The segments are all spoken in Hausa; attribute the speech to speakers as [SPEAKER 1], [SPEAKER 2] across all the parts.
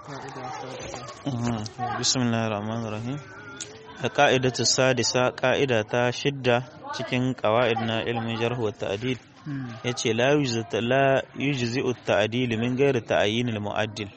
[SPEAKER 1] bismillahir rahmanir rahim ka'idatu sadisa ka'ida ta shidda cikin qawaid na ilmin jarh wa ta'dil yace la yujzi'u at-ta'dil min ghairi ta'yin al-mu'addil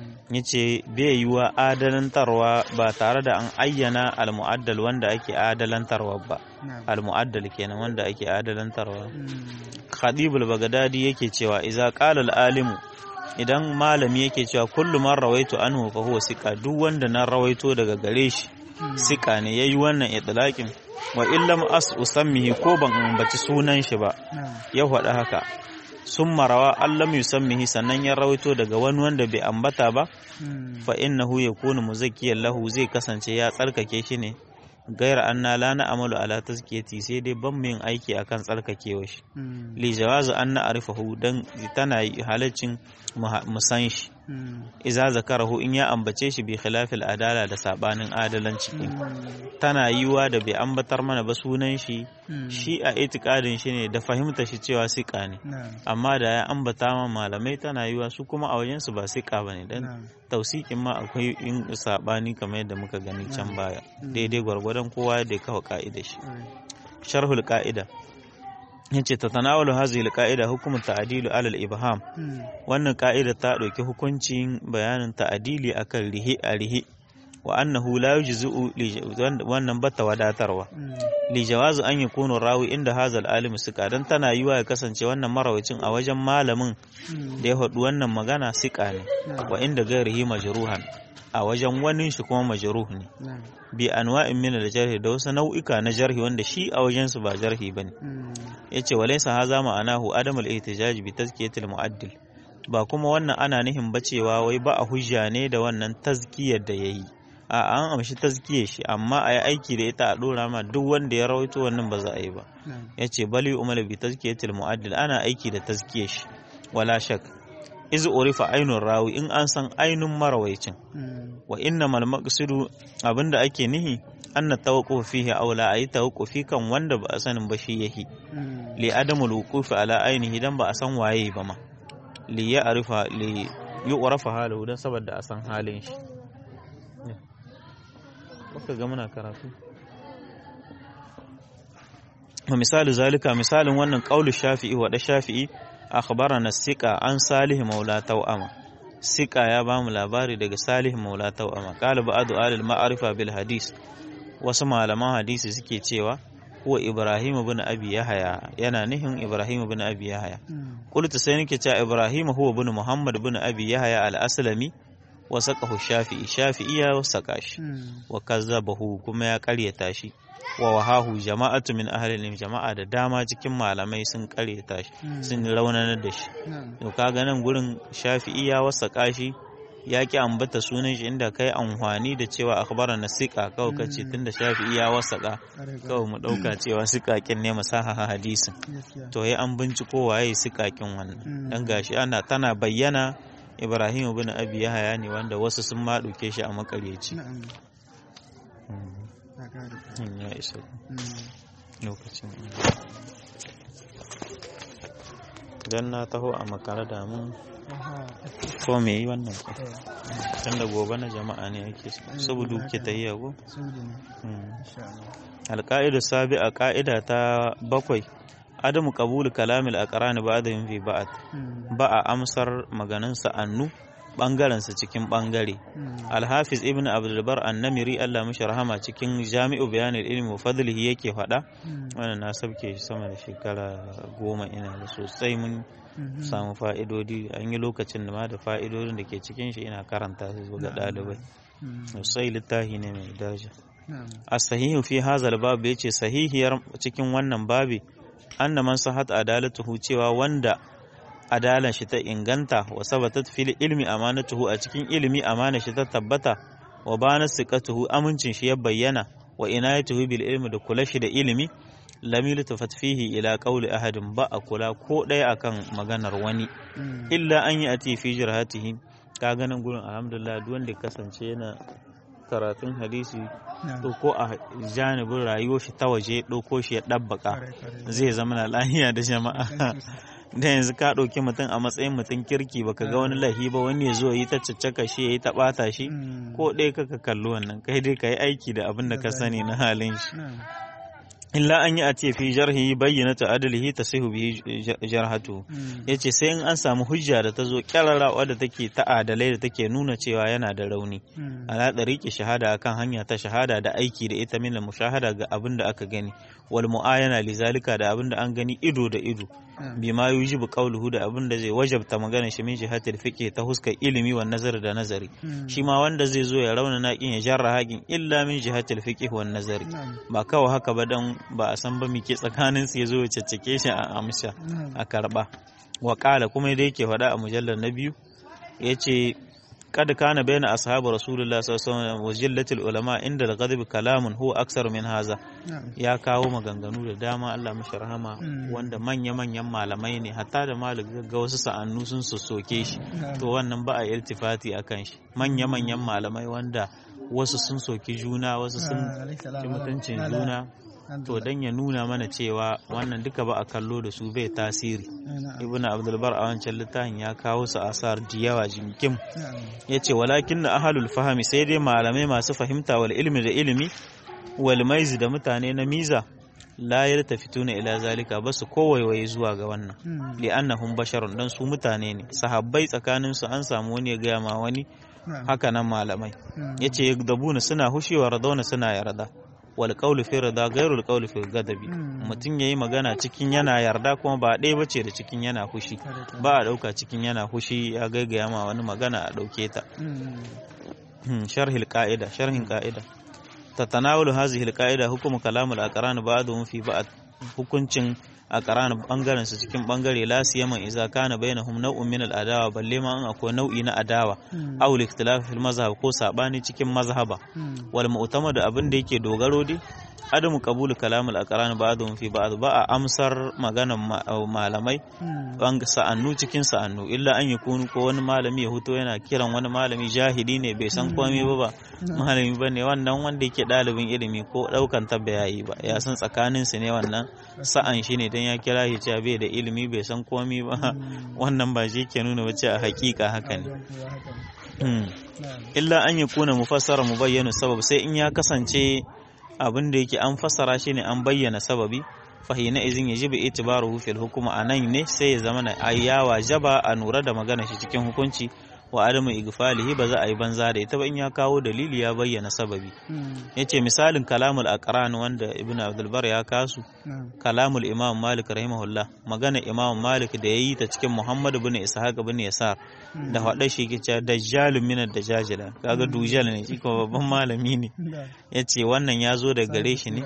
[SPEAKER 1] yace bai yiwa adalantarwa ba tare da an ayyana al-mu'addal wanda ake adalantarwa ba al-mu'addal kenan wanda ake adalantarwa khadibul bagdadi yake cewa idza qala al-alimu idan malami yake cewa kullu man rawaitu anhu fa huwa sika duk wanda na rawaito daga gare shi sika ne yayi wannan itlaqin wa illam as usammihi ko ban ambaci sunan shi ba ya faɗa haka sun marawa allam yusammihi sannan ya rawaito daga wani wanda bai ambata ba fa innahu yakunu muzakkiyan lahu zai kasance ya tsarkake shi ne gaira anna la na amalu ala tazkiyati sai dai ban yin aiki akan tsarkakewa shi li jawazu an na arifahu dan tana halaccin mu san shi iza zakarahu in ya ambace shi bi khilafil adala da sabanin adalanci tana yiwa da bai ambatar mana ba sunan shi shi a itikadin shi ne da fahimta shi cewa sika ne amma da ya ambata ma malamai tana yiwa su kuma a wajen su ba sika bane dan tausikin ma akwai in sabani kamar yadda muka gani can baya daidai gwargwadon kowa da ya kawo ka'ida shi sharhul ka'ida yace ta tanawalu hazihi alqaida hukumu ta'dilu alal ibham wannan ka'ida ta dauki hukuncin bayanin ta'dili akan rihi a rihi wa annahu la yujzu wannan bata wadatarwa li jawazu an yakunu rawi inda hazal alim sika dan tana yiwa ya kasance wannan marawacin a wajen malamin da ya faɗi wannan magana sika ne wa inda gairihi majruhan a wajen wani shi kuma majruh ne bi anwa'in min al-jarh da wasu nau'ika na jarhi wanda shi a wajen su ba jarhi bane yace walaysa haza ma'anahu adamul ihtijaj bi tazkiyatil mu'addil ba kuma wannan ana nihin bacewa wai ba a hujja ne da wannan tazkiyar da yayi a an amshi tazkiyar shi amma a yi aiki da ita a dora ma duk wanda ya rawaito wannan ba za a yi ba yace bali umala bi tazkiyatil mu'addil ana aiki da tazkiyar shi wala shak iz urifa ainun rawi in an san ainun marawaicin wa inna mal maqsidu abinda ake nihi anna tawaqquf fihi aula ayi tawaqqufi kan wanda ba a sanin ba shi yahi li adamul wuqufi ala ainihi dan ba a san waye ba ma li ya arifa li yu'rafa halahu dan saboda a san halin shi kuka ga muna karatu misali zalika misalin wannan qaulu shafi'i wa da shafi'i akhbarana sika an salih maula tawama sika ya ba mu labari daga salih maula tawama qala ba'du alil ma'arifa bil hadis wasu malaman hadisi suke cewa huwa ibrahim ibn abi yahya yana nihin ibrahim ibn abi yahya qultu sai nake cewa ibrahim huwa ibn muhammad ibn abi yahya al aslami wa saqahu shafi'i shafi'i ya saka shi wa kazzabahu kuma ya karyata shi wa wahahu jama'atu min ahlil jama'a da dama cikin malamai sun karyata shi sun raunanar da shi to kaga nan gurin shafi'i ya wasaka shi ya ki ambata sunan shi inda kai amfani da cewa akhbara na sika kawai kace tunda shafi'i ya wasaka kawai mu dauka cewa sikakin ne masaha hadisin to ya an binciko waye sikakin wannan dan gashi ana tana bayyana Ibrahim ibn Abi Yahya ne wanda wasu sun ma dauke shi a makaryaci ya isa lokacin don na taho a makara da mun ko me yi wannan ko tun da gobe na jama'a ne ake saboda ke ta yi yago alƙa'idar sabi a ƙa'ida ta bakwai adamu kabulu kalamil a ƙarani ba da yin fi ba'at ba a amsar maganin sa'annu ɓangarensa cikin ɓangare. Alhafiz Ibn Abdulbar Annamiri Allah mishi rahama cikin Jami'u Bayanin Ilmi Fadlihi yake faɗa. Wannan na sabke shi sama da shekara goma ina da sosai mun samu fa'idodi an yi lokacin da ma da fa'idodin da ke cikin shi ina karanta su ga ɗalibai. Sosai littafi ne mai daraja. A sahihu fi hazal babu ya ce sahihiyar cikin wannan babi anna man sahat adalatuhu cewa wanda adalan shi ta inganta wa sabatat fil ilmi amanatuhu a cikin ilimi amana shi ta tabbata wa bana siqatuhu amincin shi ya bayyana wa inayatuhu bil ilmi da kula shi da ilimi lam yultafat fihi ila qawli ahadin ba a kula ko ɗaya akan maganar wani illa an yi ati fi jirhatihi ka ganin gurin alhamdulillah duk wanda kasance yana karatun hadisi ko a janibin rayuwar shi ta waje ɗauko shi ya ɗabbaka zai zama na lahiya da jama'a da yanzu ka ɗauki mutum a matsayin mutum kirki baka ga wani lahi ba wani ya zo yi ta caccaka shi ya yi ta ɓata shi ko ɗaya kaka kalli wannan kai dai ka yi aiki da abin da ka sani na halin shi illa an yi a ce fi jarhi bayyana ta adalihi ta sai bihi jarhatu ya ce sai in an samu hujja da ta zo kyarara wadda take ta adalai da take nuna cewa yana da rauni ala ɗariƙe shahada akan hanya ta shahada da aiki da ita min mushahada ga abin da aka gani wal mu'ayana lizalika da abin da an gani ido da ido bima yujibu qawluhu da abin da zai wajabta magana shi min jihatil fiqh ta huskar ilimi wa nazar da nazari shi ma wanda zai zo ya rauna naƙin ya jarra haƙin illa min jihatil fiqh wa nazari ba kawai haka ba dan ba a san ba mike tsakanin su ya zo ya caccake shi a amsa a karba wa kuma da yake faɗa a mujallar na biyu yace قد كان بين أصحاب رسول الله صلى الله عليه وسلم وجلة العلماء عند الغضب كلام هو أكثر من هذا يا kawo maganganu da dama Allah mashi rahama wanda manya-manyan malamai ne hatta da malik ga wasu sa'annu sun sossoke shi to wannan ba a iltifati akan shi manya-manyan malamai wanda wasu sun soki juna wasu sun ci mutuncin juna to dan ya nuna mana cewa wannan duka ba a kallo da su bai tasiri ibn abdulbar a wancan littafin ya kawo su asar da yawa jinkim ya ce walakin na ahalul fahami sai dai malamai masu fahimta wal ilmi da ilimi wal maizi da mutane na miza la yaltafituna ila zalika ba su kowaiwaye zuwa ga wannan li'annahum basharun dan su mutane ne sahabbai tsakanin su an samu wani ya gaya ma wani haka nan malamai yace yagdabuna suna hushewa radauna suna yarda wal qawlu fi rida ghayru al qawlu fi ghadabi mutum yayi magana cikin yana yarda kuma ba ɗaya bace da cikin yana hushi ba a ɗauka cikin yana hushi ya gaigaya ma wani magana a ɗauke ta sharhil qa'ida sharhin qa'ida tatanawulu hadhihi al qa'ida hukumu kalamul aqran ba'dhum fi ba'd hukuncin a ƙaran bangaren su cikin bangare la siyama idza kana bainahum naw'un min al adawa balle ma an akwai nau'i na adawa aw al ikhtilaf fil mazhab ko sabani cikin mazhaba wal mu'tamad abin da yake dogaro dai adamu qabulu kalamul aqran ba'dhum fi ba'd ba a amsar maganan malamai banga sa'annu cikin sa'annu illa an yakunu ko wani malami ya huto yana kiran wani malami jahili ne bai san komai ba ba malami bane wannan wanda yake dalibin ilimi ko daukan tabba yayi ba ya san tsakanin su ne wannan sa'an shi ne dan ya kira shi cewa bai da ilimi bai san komai ba wannan ba shi ke nuna wace a hakika haka ne illa an yakuna mufassara mubayyana sabab sai in ya kasance abin da yake an fassara shi ne an bayyana sababi fahina izin ya jibi itibaruhu fil hukuma a nan ne sai ya zama na ayyawa jaba a nura da magana shi cikin hukunci wa adamu igfalihi ba za a yi banza da ita ba in ya kawo dalili ya bayyana sababi yace misalin kalamul aqran wanda ibnu abdul bar ya kasu kalamul imam malik rahimahullah magana imam malik da yayi ta cikin muhammad ibn ishaq ibn yasar da hada shi ke cewa dajjalun min ad-dajajila kaga dujal ne shi kuma babban malami ne yace wannan ya zo daga gare shi ne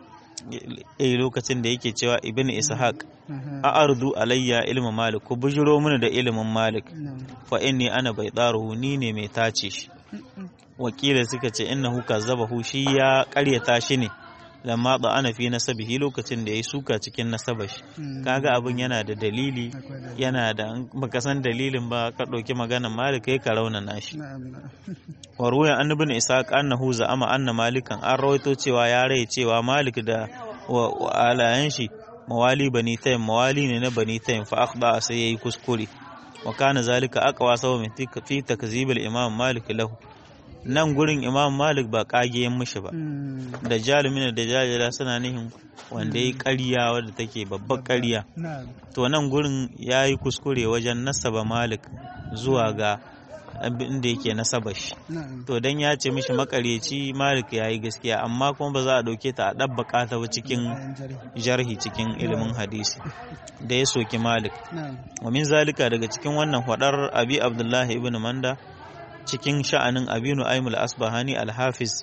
[SPEAKER 1] eh lokacin da yake cewa ibn ishaq a ardu alayya ilmin malik ku bujiro mini da ilimin malik fa inni ana bai tsaro ni ne mai tace shi wakilai suka ce innahu kazzabahu shi ya karyata shi ne lamma da ana fi nasabihi lokacin da ya suka cikin nasaba shi kaga abin yana da dalili yana da baka san dalilin ba ka ɗauki maganar malik kai ka raunana shi wa ruwan annabin isaq annahu za'ama anna malikan an rawaito cewa ya rai cewa malik da wa alayan shi mawali bani taym mawali ne na bani taym fa akhda sai yayi kuskure wa kana zalika aqwa sawa min fi takzib al-imam malik lahu nan gurin imam malik ba kagiyen mishi ba da jalumin da jajira suna nihin wanda ya ƙarya wadda take babbar ƙarya to nan gurin ya yi kuskure wajen nasaba malik zuwa ga abin da yake nasaba shi to dan ya ce mishi makareci malik ya yi gaskiya amma kuma ba za a ɗauke ta a ɗabbaka ta ba cikin jarhi cikin ilimin hadisi da ya soki malik wa min zalika daga cikin wannan hwadar abi abdullahi ibn manda cikin sha'anin abinu aimul asbahani alhafiz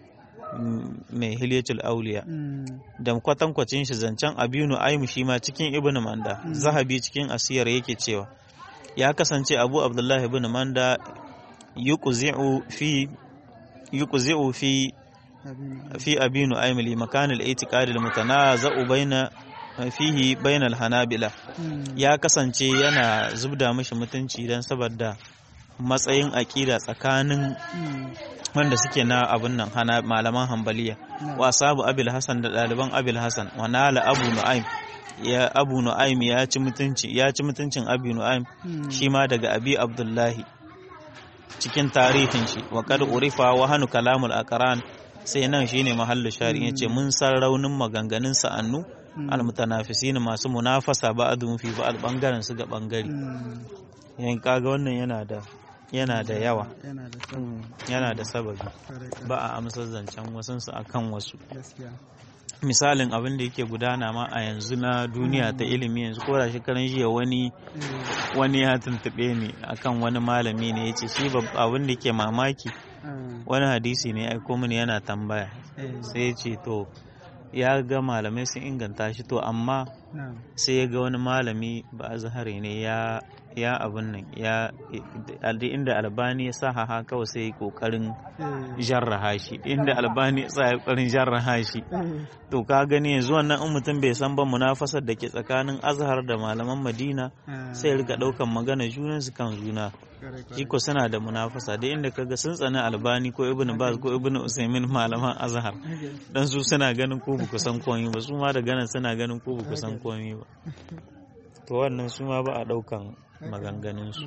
[SPEAKER 1] mai hilyatul auliya da kwatankwacin shi zancen abinu aimu shi ma cikin ibn manda zahabi cikin asiyar yake cewa ya kasance abu abdullahi ibn manda yuqzi'u fi yuqzi'u fi fi abinu aimul makan al-i'tiqad al-mutanaza'u baina fihi baina al-hanabila ya kasance yana zubda mishi mutunci dan saboda matsayin aƙida tsakanin wanda suke na abun nan hana malaman hambaliya wa sabu abil hasan da ɗaliban abil hasan wa nala abu nu'aym ya abu nu'aym ya ci mutunci ya ci mutuncin abu nu'aym shi ma daga abi abdullahi cikin tarihin shi wa kad urifa wa hanu kalamul aqran sai nan shine mahallu shari yace mun san raunin maganganun sa'annu almutanafisin masu munafasa ba'dhum fi ba'd bangaren su ga bangare yan kaga wannan yana da yana da yawa yana da sababi ba a amsar zancen wasansu akan wasu misalin abin da yake gudana ma a yanzu na duniya ta ilimi yanzu ko da shekaran jiya wani wani ya tuntube ni akan wani malami ne ya ce shi abin da ke mamaki wani hadisi ne aiko mini yana tambaya sai ya ce to ya ga malamai sun inganta shi to amma sai ya ga wani malami ba zahari ne ya ya abin nan ya inda albani ya sa haha kawai sai kokarin jarraha shi inda albani ya sa kokarin jarraha shi to ka gani yanzu wannan in mutum bai san ba munafasar da ke tsakanin azhar da malaman madina sai rika daukan magana junan su kan juna shi ko suna da munafasa da inda kaga sun tsani albani ko ibn baz ko ibn usaimin malaman azhar dan su suna ganin ko ba ku san komai ba su ma da ganin suna ganin ko ba ku san komai ba to wannan su ma ba a daukan maganganunsu.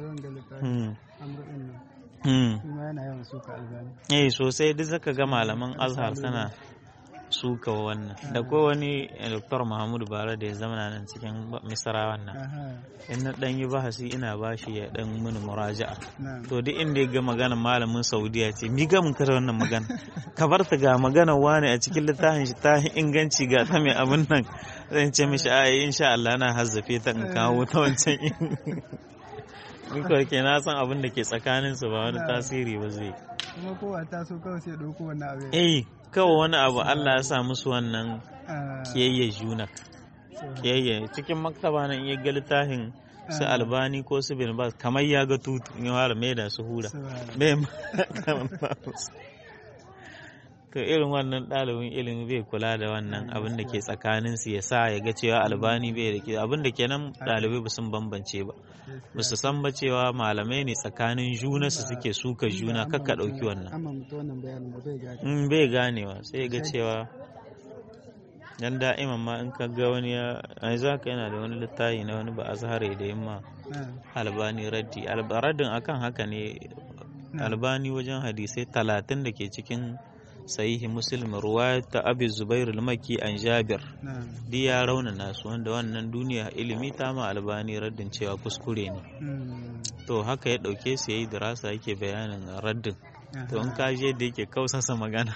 [SPEAKER 1] Eh sosai duk zaka ga malaman azhar sana suka wannan da ko wani Dr. Muhammadu Bara da ya zama nan cikin misra wannan in na dan yi bahasi ina bashi ya dan mini muraja'a to duk inda ya ga maganar malamin Saudiya ce mi ga mun kare wannan magana ka bar ta ga maganar wani a cikin littafin shi ta inganci ga ta mai abin nan zan ce mishi a insha Allah na hazzafe ta in kawo ta wancan in kawai ke na san abin da ke tsakanin su ba wani tasiri ba zai
[SPEAKER 2] kuma kowa ta so kawai sai dauko wannan abu
[SPEAKER 1] eh kawai wani abu Allah ya sa musu wannan kiyayye juna kiyayye cikin maktaba nan iya ga littafin su albani ko su bin bas kamar ya ga tutu in fara mai da su hura bai to irin wannan ɗalibin ilimi bai kula da wannan abin da ke tsakanin su ya sa ya ga cewa albani bai da abin da kenan ɗalibai ba sun bambance ba ba su san ba cewa malamai ne tsakanin juna su suke suka juna kakka ɗauki wannan in bai ganewa sai ga cewa dan da'iman ma in ka ga wani ya yanzu haka yana da wani littafi na wani ba azhare da yamma albani raddi raddin akan haka ne albani wajen hadisai talatin da ke cikin sahihi muslim ruwaya ta abi zubair al-maki an jabir di ya raunana su wanda wannan duniya ilimi ta ma albani raddin cewa kuskure ne to haka ya dauke su yayi dirasa yake bayanin raddin to in ka je da yake kausasa magana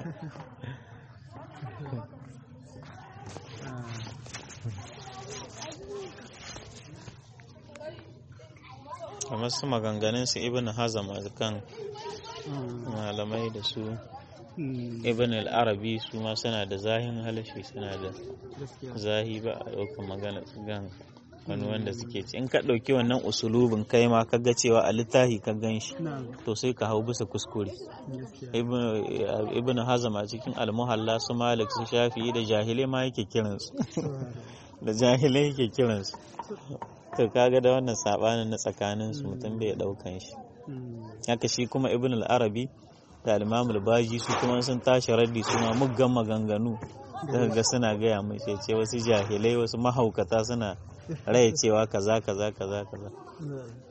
[SPEAKER 1] kamar su maganganun su ibn hazam kan malamai da su ibn al-arabi su ma suna da zahin halashi suna da zahi ba a ɗaukar magana gan wani wanda suke ci in ka ɗauki wannan usulubin kai ma ka ga cewa a littafi ka gan shi to sai ka hau bisa kuskure ibn hazam a cikin almuhalla su malik su shafi da jahilai ma yake kiransu da jahilai yake kiransu to kaga da wannan sabanin na tsakanin su mutum bai ɗaukan shi haka shi kuma ibn al-arabi da al baji su kuma sun tashi raddi su ma muggan maganganu daga ga suna gaya mai ce wasu jahilai wasu mahaukata suna raya cewa kaza kaza kaza kaza